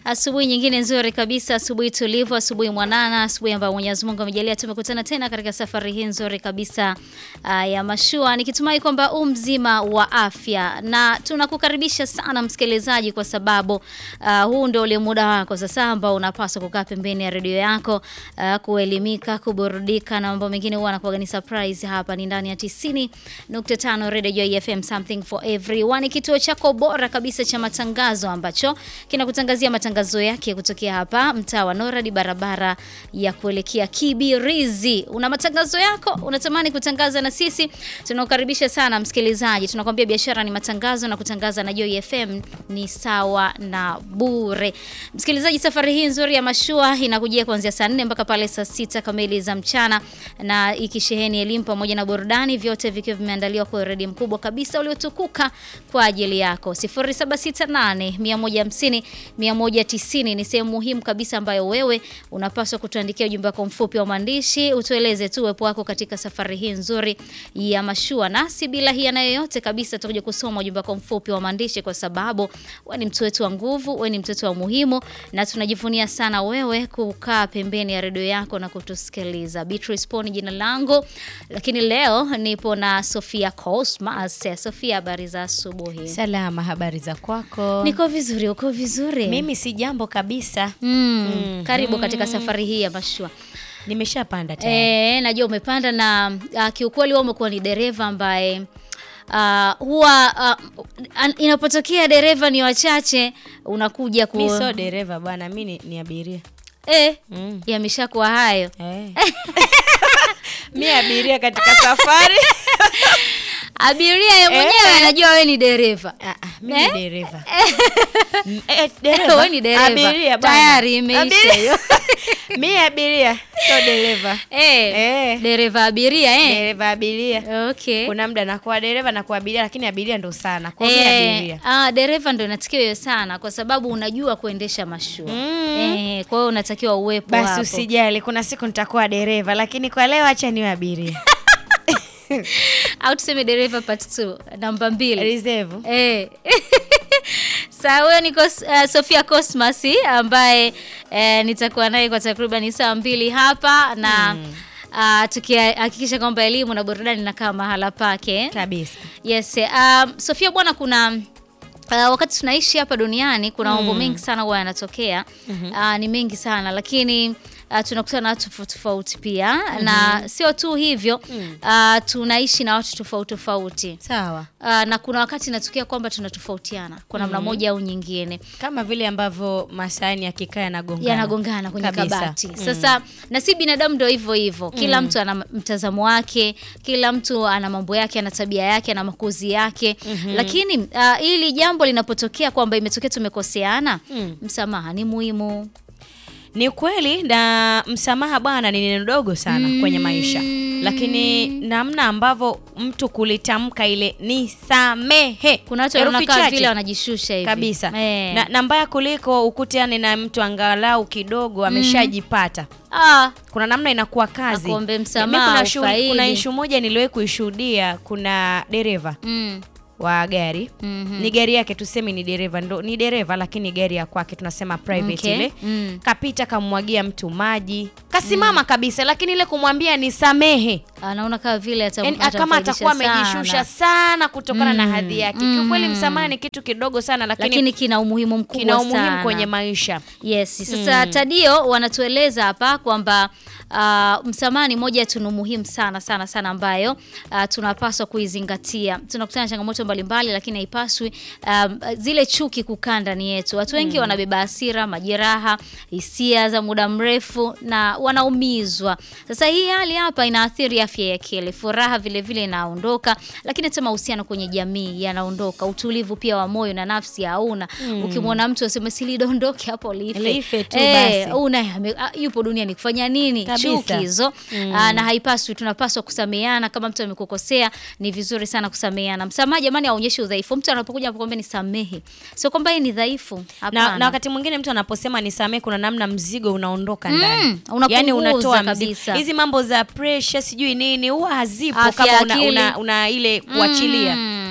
Asubuhi nyingine nzuri kabisa, asubuhi tulivu, asubuhi mwanana, asubuhi ambayo Mwenyezi Mungu amejalia tumekutana tena katika safari hii nzuri kabisa uh, ya mashua, nikitumai kwamba u mzima wa afya, na tunakukaribisha sana msikilizaji, kwa sababu uh, huu ndio ule muda wako sasa ambao unapaswa kukaa pembeni ya redio yako uh, kuelimika, kuburudika na mambo mengine. Huwa anakuwa ni surprise. Hapa ni ndani ya 90.5 Radio Joy FM, something for everyone, kituo chako bora kabisa cha matangazo ambacho kinakutangazia matangazo yake kutokea hapa mtaa wa Noradi, barabara ya kuelekea Kibirizi. Una matangazo yako, unatamani kutangaza na sisi, tunakukaribisha sana msikilizaji. Tunakwambia biashara ni matangazo na kutangaza na Joy FM ni sawa na bure. Msikilizaji, safari hii nzuri ya mashua inakujia kuanzia saa 4 mpaka pale saa sita kamili za mchana, na ikisheheni elimu pamoja na burudani, vyote vikiwa vimeandaliwa kwa uredi mkubwa kabisa uliotukuka kwa ajili yako. 0768 150 190 ni sehemu muhimu kabisa ambayo wewe unapaswa kutuandikia ujumbe wako mfupi wa maandishi, utueleze tu uwepo wako katika safari hii nzuri ya mashua, nasi bila hiana yoyote kabisa tutakuja kusoma ujumbe wako mfupi wa maandishi, kwa sababu wewe ni mtu wetu wa nguvu, wewe ni mtoto wa muhimu, na tunajivunia sana wewe kukaa pembeni ya redio yako na kutusikiliza. Beatrice Poni jina langu, lakini leo nipo na Sofia Cosmas. Sofia, habari za asubuhi? Salama, habari za kwako? Niko vizuri, uko vizuri? Mimi si jambo kabisa. Mm, karibu katika safari hii ya mashua. Nimeshapanda tayari. E, najua umepanda na uh, kiukweli wewe umekuwa ni dereva ambaye uh, huwa uh, an- inapotokea dereva ni wachache unakuja ku Mi sio dereva bwana, mi ni, ni abiria eh, mm. yameshakuwa hayo eh. mi abiria katika safari abiria ye mwenyewe anajua wewe ni dereva Ah, ah, mi ni Eh? dereva Mm, eh, dereva? Wewe ni dereva. Abiria bwana. Tayari imeisha Abiria. hiyo. mi abiria sio dereva eh, Eh. dereva abiria eh. dereva abiria okay. kuna muda nakuwa dereva nakuwa abiria lakini abiria ndo sana kwa hiyo mi Eh, abiria ah, dereva ndo inatakiwa hiyo sana kwa sababu unajua kuendesha mashua Mm. eh, kwa hiyo unatakiwa uwepo basi hapo. usijali kuna siku nitakuwa dereva lakini kwa leo acha niwe abiria au tuseme dereva part 2 namba mbili reserve Eh. Sawa, huyo ni Kos, uh, Sofia Cosmas ambaye eh, nitakuwa naye kwa takriban saa mbili hapa na uh, tukihakikisha kwamba elimu na burudani inakaa mahala pake. kabisa Yes, um, Sofia bwana, kuna Uh, wakati tunaishi hapa duniani kuna mambo mengi sana huwa yanatokea. Uh, ni mengi sana lakini uh, tunakutana na watu tofauti tofauti pia na sio tu hivyo uh, tunaishi na watu tofauti tofauti sawa uh, na kuna wakati inatokea kwamba tunatofautiana kwa namna moja au nyingine kama vile ambavyo masahani yakikaa yanagongana yanagongana kwenye Kabisa. kabati Mm. sasa na si binadamu ndo hivyo hivyo kila mtu ana mtazamo wake kila mtu ana mambo yake ana tabia yake ana makuzi yake lakini uh, hili jambo linapotokea kwamba imetokea tumekoseana Mm. msamaha ni muhimu ni kweli na msamaha bwana ni neno dogo sana kwenye maisha lakini namna ambavyo mtu kulitamka ile ni samehe kuna watu Herufi wanakaa chache. vile wanajishusha hivi kabisa Eh. na, na mbaya kuliko ukutane na mtu angalau kidogo ameshajipata ah, kuna namna inakuwa kazi Akuombe Mi msamaha, kuna, shuhudi- ufaili. kuna ishu moja niliwahi kuishuhudia kuna dereva mm, wa gari mhm. ni gari yake tuseme ni dereva ndo ni dereva lakini gari ya kwake tunasema private Okay. ile Mm. kapita kamwagia mtu maji kasimama kabisa lakini ile kumwambia ni samehe anaona kama vile atam- yani, kama atamfaidisha atakuwa sana. amejishusha sana kutokana na Mm. hadhi yake Mhm. kiukweli msamaha ni kitu kidogo sana lakini, lakini kina umuhimu mkubwa kina umuhimu sana. kwenye maisha Yes, sasa Tadio wanatueleza hapa kwamba uh, msamaha ni moja ya tunu muhimu sana sana sana ambayo uh, tunapaswa kuizingatia. Tunakutana na changamoto mbalimbali, lakini haipaswi um, zile chuki kukaa ndani yetu. Watu wengi wanabeba hasira, majeraha, hisia za muda mrefu na wanaumizwa. Sasa hii hali hapa inaathiri afya ya akili, furaha vile vile inaondoka, lakini hata mahusiano kwenye jamii yanaondoka, utulivu pia wa moyo na nafsi hauna. Ukimwona mtu aseme silidondoke hapo life, Life tu Eh, basi. una ame- a- yupo duniani kufanya nini? Kabisa. Chuki hizo Ah, na haipaswi. Tunapaswa kusameheana. Kama mtu amekukosea, ni vizuri sana kusameheana. Msamaha jamani, aonyeshe udhaifu. Mtu anapokuja anapokuambia nisamehe, sio kwamba yeye ni dhaifu. na, Hapana. na wakati mwingine mtu anaposema nisamee kuna namna mzigo unaondoka ndani unapunguza yani unatoa mzigo kabisa. hizi mambo za pressure sijui nini huwa hazipo Afya kama una, akili. una, una ile kuachilia Mm.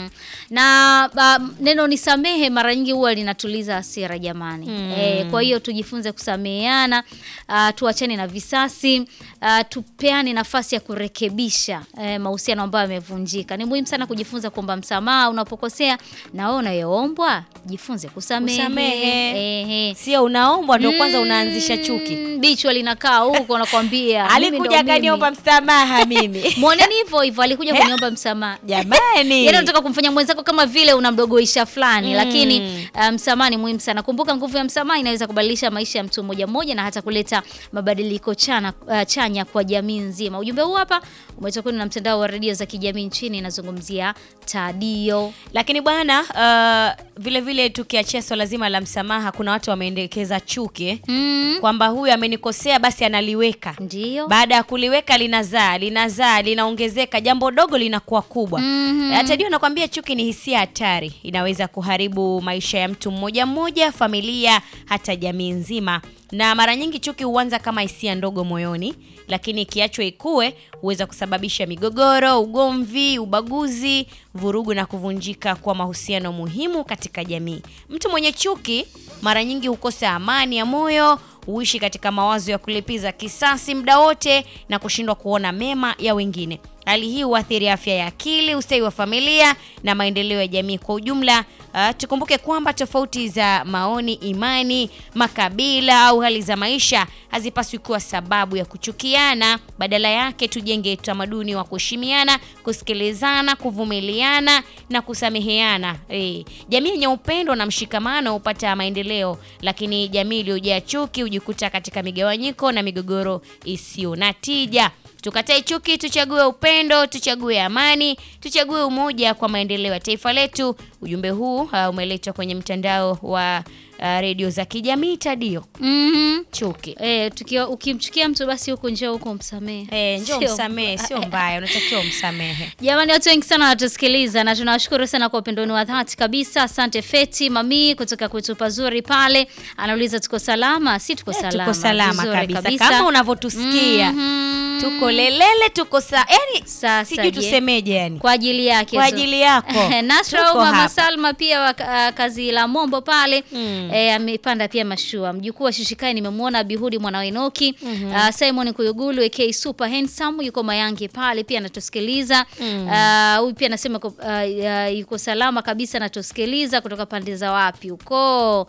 na uh, neno nisamehe mara nyingi huwa linatuliza hasira jamani. Mm. E, kwa hiyo tujifunze kusameheana, uh, tuachane na visasi, uh, tupeane nafasi ya kurekebisha eh, mahusiano ambayo yamevunjika. Ni muhimu sana kujifunza kuomba msamaha unapokosea, na wewe unayoombwa jifunze kusamehe. Kusamehe. Ehe. Sio unaombwa ndo kwanza unaanzisha chuki. Mm, bichwa linakaa huko nakwambia. mimi ndo Alikuja mimi. akaniomba msamaha mimi. Mwoneni hivyo hivyo, alikuja kuniomba msamaha. Jamani. Yaani unataka kumfanya mwenzako kama vile unamdogoisha fulani, Mm. lakini uh, msamaha ni muhimu sana. Kumbuka nguvu ya msamaha inaweza kubadilisha maisha ya mtu mmoja mmoja na hata kuleta mabadiliko chana, uh, chanya kwa jamii nzima. Ujumbe huu hapa umetoka kwenu na mtandao wa redio za kijamii nchini, inazungumzia Tadio. Lakini bwana uh, vile vile tukiachia swala zima la msamaha, kuna watu wameendekeza chuki Mm. kwamba huyu amenikosea basi analiweka. Ndio. Baada ya kuliweka linazaa, linazaa, linaongezeka, jambo dogo linakuwa kubwa. Mhm. Hata ndio nakwambia chuki ni hisia hatari, inaweza kuharibu maisha ya mtu mmoja mmoja, familia, hata jamii nzima. Na mara nyingi chuki huanza kama hisia ndogo moyoni, lakini ikiachwa ikue huweza kusababisha migogoro, ugomvi, ubaguzi, vurugu na kuvunjika kwa mahusiano muhimu katika jamii. Mtu mwenye chuki mara nyingi hukosa amani ya moyo, huishi katika mawazo ya kulipiza kisasi muda wote na kushindwa kuona mema ya wengine. Hali hii huathiri afya ya akili, ustawi wa familia na maendeleo ya jamii kwa ujumla. Uh, tukumbuke kwamba tofauti za maoni, imani, makabila au hali za maisha hazipaswi kuwa sababu ya kuchukiana. Badala yake tujenge utamaduni wa kuheshimiana, kusikilizana, kuvumiliana na kusameheana. Eh, jamii yenye upendo na mshikamano hupata maendeleo, lakini jamii iliyojaa chuki hujikuta katika migawanyiko na migogoro isiyo na tija. Tukatae chuki, tuchague upendo, tuchague amani, tuchague umoja kwa maendeleo ya taifa letu. Ujumbe huu uh, umeletwa kwenye mtandao wa uh, redio za kijamii Tadio. Mhm. Chuki Eh, tukiwa ukimchukia mtu basi huko njoo huko msamehe. eh, njoo Sio- msamehe, sio mbaya, unatakiwa umsamehe. Jamani, watu wengi sana wanatusikiliza na tunawashukuru sana kwa upendo wenu wa dhati kabisa. Asante Feti Mami kutoka kwetu pazuri pale, anauliza tuko salama? Si tuko Eh, salama, tuko salama vizuri kabisa. kama unavyotusikia Mhm. tuko lelele, tuko sa yani, Sasa sijui je, tusemeje yani kwa ajili yake kwa tu. ajili yako Nasra Tuko Mama hapa. Salma pia wa uh, kazi la Mombo pale Mm. eh, amepanda pia mashua. Mjukuu wa Shishikai nimemwona Bihudi mwana wa Enoki uh, Simon Kuyugulu AK Super Handsome yuko Mayange pale pia anatusikiliza. Uh, Huyu pia anasema ko- uh, uh, yuko salama kabisa anatusikiliza kutoka pande za wapi huko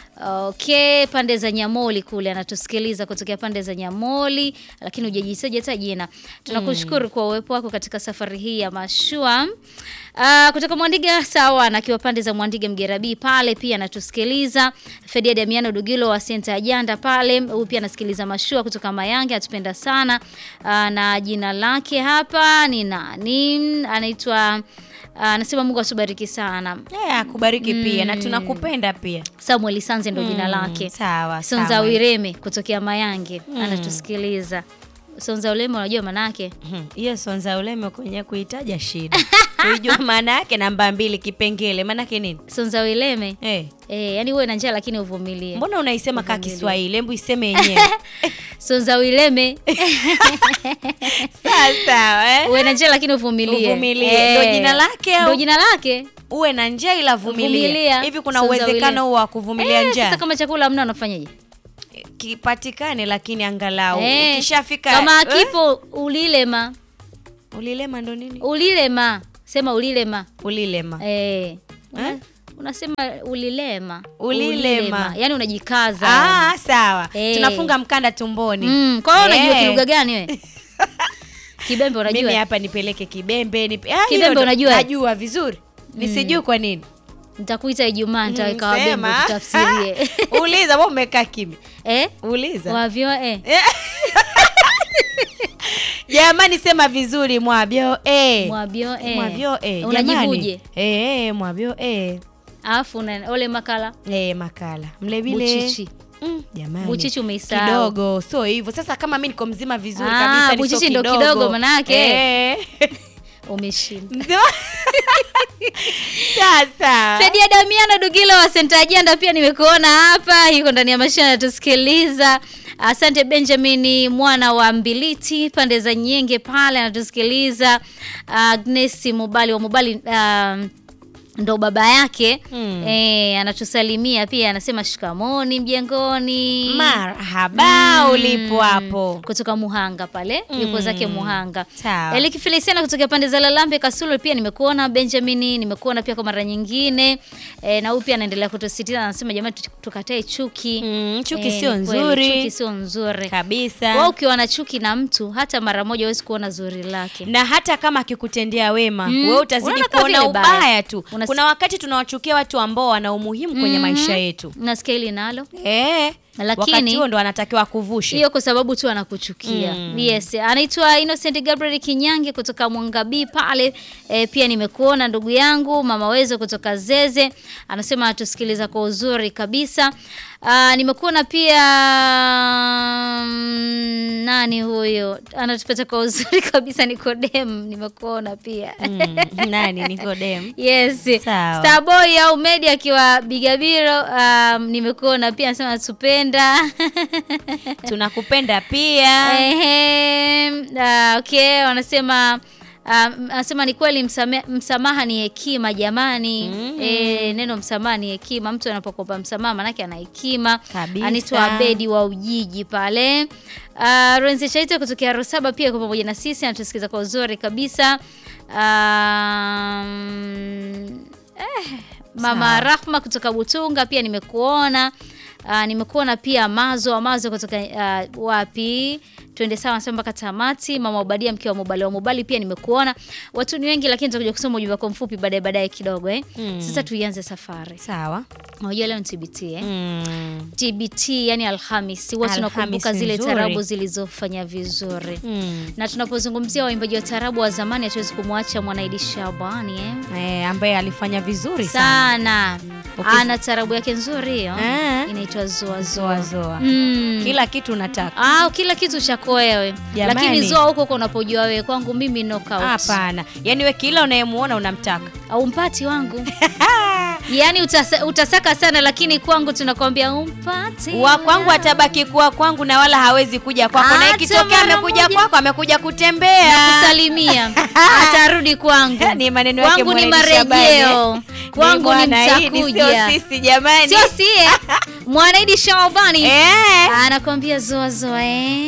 Okay, pande za Nyamoli kule anatusikiliza kutokea pande za Nyamoli, lakini hujajitaja hata jina. Tunakushukuru kwa uwepo wako katika safari hii ya mashua. Uh, kutoka Mwandiga sawa, na akiwa pande za Mwandiga Mgerabi pale pia anatusikiliza. Fedia Damiano Dugilo wa Senta Ajanda pale, huyu pia anasikiliza mashua kutoka Mayange, atupenda sana. Uh, na jina lake hapa ni nani? Anaitwa uh, anasema Mungu atubariki sana. Eh, akubariki pia na tunakupenda pia. Samuel Sanze ndo jina Mm, lake. Sawa, Sonza sawa. Wireme kutokea Mayange anatusikiliza. Sonza Wireme unajua maana yake? Mhm. hiyo sonza uleme kwenye kuitaja shida kuijua maana yake namba mbili kipengele maana yake nini Sonza Wireme eh, eh, yani uwe na njaa lakini uvumilie. mbona unaisema kaa Uvumilie. Kiswahili hebu iseme yenyewe Sonza Wireme sawa sawa eh? uwe na njaa lakini uvumilie. Uvumilie. Ndo jina lake au? Ndo jina lake. uwe na njaa ila vumilia Vumilia. hivi kuna Sonza uwezekano Wireme. huo wa kuvumilia Eh, njaa Sasa kama chakula hamna unafanyaje? kipatikane lakini angalau Eh, ukishafika kama eh? akipo ulilema, ulilema ndo nini ulilema. Sema ulilema. ulilema Eh. Una, Eh? unasema ulilema. Ulilema. Yaani unajikaza. ah, sawa Eh. tunafunga mkanda tumboni Mm, kwa hiyo unajua Eh. kilugha gani we? Kibembe mimi unajua? hapa nipeleke kibembe nipe... ah, Kibembe hilo ndo- unajua? najua vizuri nisijui kwa nini Nitakuita Ijumaa nitaweka Mm, wabembe sema. tutafsirie. uliza wewe umekaa kimya eh? uliza Wavyo eh. jamani sema vizuri mwabyo eh. Mwabyo eh. mwabyo eh. Unajibuje? jamani. eh, eh, mwabyo eh. Alafu una ole makala Eh, makala mle vile buchichi. Mm, jamani Buchichi umeisahau. kidogo so hivyo sasa kama mi niko mzima vizuri Ah, kabisa ni so buchichi ndo kidogo manake. eh. Umeshinda. Ndo- sasa Fedia Damiano Dugilo wa Senta Ajenda pia nimekuona hapa, yuko ndani ya mashine anatusikiliza. Asante Benjamin mwana wa Mbiliti pande za Nyenge pale anatusikiliza. Agnes Mubali wa Mubali um, ndo baba yake Mm. eh, anatusalimia pia, anasema shikamoni mjengoni. Marhaba ulipo hapo. kutoka Muhanga pale yupo zake Muhanga. Sawa. Eliki Feliciana kutoka pande za Lalambe Kasulu pia nimekuona. Benjamin nimekuona pia kwa mara nyingine e, na huyu pia anaendelea kutusisitiza, anasema jamani, tu- tukatae chuki Mm, chuki Eh, sio ni kweli, nzuri. chuki sio nzuri. Wewe Kabisa. ukiwa na chuki na mtu hata mara moja huwezi kuona zuri lake. Na hata kama akikutendea wema, Mm. wewe utazidi Unaona kama kuona vile baya. ubaya tu. Unas- Kuna wakati tunawachukia watu ambao wana umuhimu kwenye maisha yetu. Nasikia hili nalo Eh. Lakini- wakati huo ndo anatakiwa kuvushe. hiyo kwa sababu tu anakuchukia. Mm. Yes, anaitwa Innocent Gabriel Kinyange kutoka Mwangabii pale. E, pia nimekuona ndugu yangu mama Wezo kutoka Zeze, anasema atusikiliza kwa uzuri kabisa. Aa, nimekuona pia mm, nani huyo anatupata kwa uzuri kabisa Nikodem, nimekuona pia Mm, nani Nikodem? Yes. Sawa. Starboy au Medi akiwa Bigabiro, um, nimekuona pia anasema natupenda. Tunakupenda pia. Ehe, ah, okay, wanasema ah, anasema ni kweli msame, msamaha ni hekima jamani. Mm. Eh, neno msamaha ni hekima. Mtu anapokopa msamaha manake ana hekima. Kabisa. Anaitwa Abedi wa Ujiji pale. Uh, Renzi Chaita kutokea Rosaba pia kwa pamoja na sisi anatusikiza kwa uzuri kabisa. Um, eh, Mama Sawa. Rahma kutoka Butunga pia nimekuona. Uh, nimekuona pia Mazo Mazo kutoka uh, wapi twende sawa nasema mpaka tamati. Mama Ubadia mke wa Mubali wa Mubali pia nimekuona. Watu ni wengi, lakini tutakuja kusoma ujumbe wako mfupi baadaye baadaye kidogo eh. Mm. Sasa tuianze safari. Sawa. Unajua leo ni TBT eh. Mm. TBT yani Alhamisi, huwa tunakumbuka Alhamisi zile nzuri. tarabu zilizofanya vizuri Mm. na tunapozungumzia waimbaji wa tarabu wa zamani hatuwezi kumwacha Mwanaidi Shabani eh. Eh, ambaye alifanya vizuri sana. sana Ukis- ana tarabu yake nzuri hiyo Eh. inaitwa zoa Zoa zoa zoa. mm. Kila kitu unataka. Ah, kila kitu chako wewe Jamani. lakini zoa huko huko unapojua wewe kwangu mimi knockout Hapana. Yaani we kila unayemuona unamtaka. au mpati wangu yaani utasa, utasaka sana lakini kwangu tunakwambia umpati wa kwangu atabaki kuwa kwangu na wala hawezi kuja kwako, na Hata ikitokea mara amekuja moja. kwako, amekuja kutembea. kusalimia atarudi kwangu Ni maneno yake kwangu ni Mwanaidi Shabani. marejeo kwangu ni bwana, hii ni mtakuja Sio sisi jamani. sio sie Mwanaidi Shabani Eh. anakwambia zoa zoa eh.